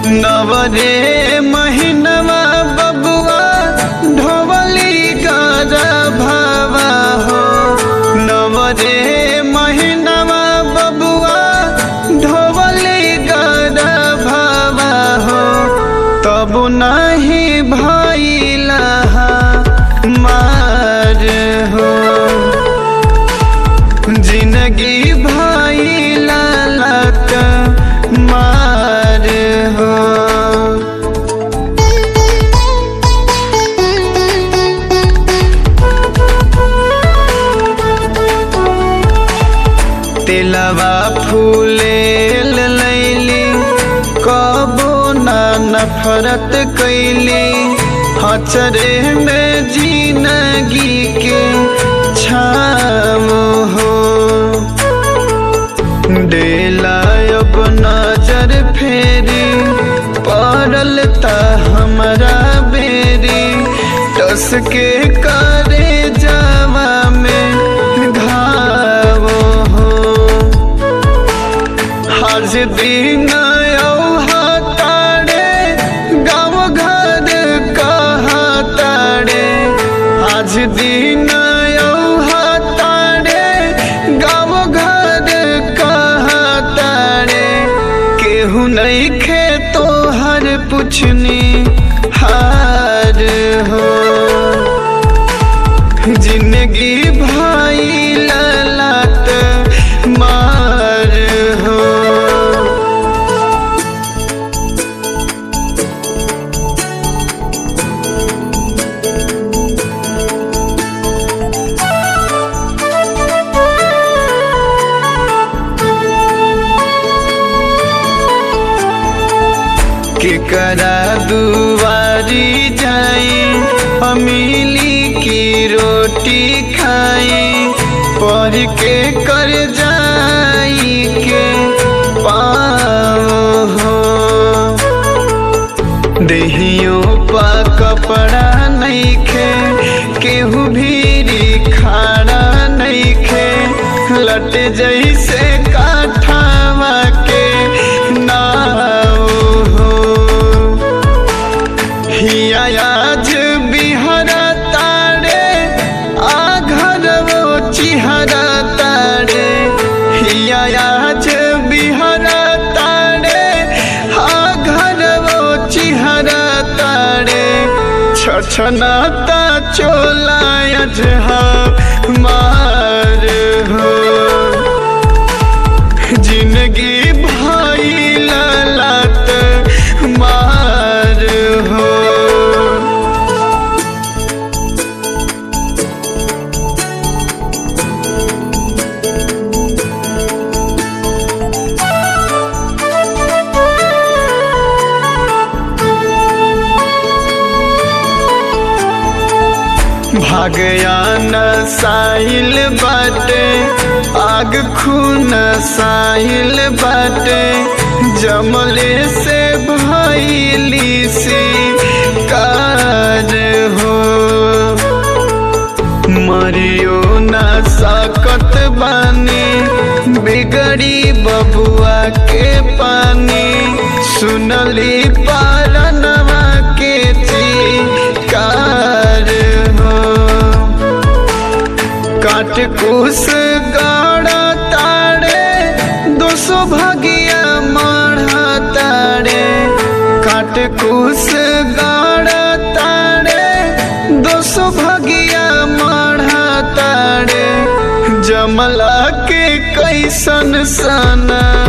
नवरे महीनवा बबुआ ढोवली गर भावा हो नवरे महीनवा बबुआ ढोवली गर भावा हो तब नहीं भैला मार हो जिंदगी भैला लत मार हो तिलवा फूले लैली कबो ना नफरत कैली हचरे में जिंदगी के छाम हो डेला अब नजर फेरी पड़ल त हमरा बेरी टस के करे जावा में घाव हो हज दिन तारे गाँव घर कहा तारे आज दिन तारे गाँव घर कहा तारे केहू नहीं खे तो हर पुछनी हार हो जिंदगी भाई ललत मार हो केकरा दुआरी जाई अमीली की रोटी खाई पर के कर जाई के पाओ हो देहियों पा कपड़ा नहीं खे केहू भीरी खाड़ा नहीं खे लट जैसे काठावा के नाव हो हिया आज बिहरा तारे आ घर वो चिहरा तारे हिया आज बिहरा तारे आ घर वो चिहरा तारे छछनाता चोला अजहा मार हो जिंदगी भाई ललत मार हो भागयान साहिल बाटे आग खून साहिल बाटे जमले से भैली सी कार हो मरियो ना सकत बानी बिगड़ी बबुआ के पानी सुनली पारनवा के चिकार हो काट कुस गाड़ा ताड़े दो सौ भगिया माढ़ा ताड़े काट कुस गाड़ा ताड़े दो सौ भगिया माढ़ा ताड़े जमला के कैसन सना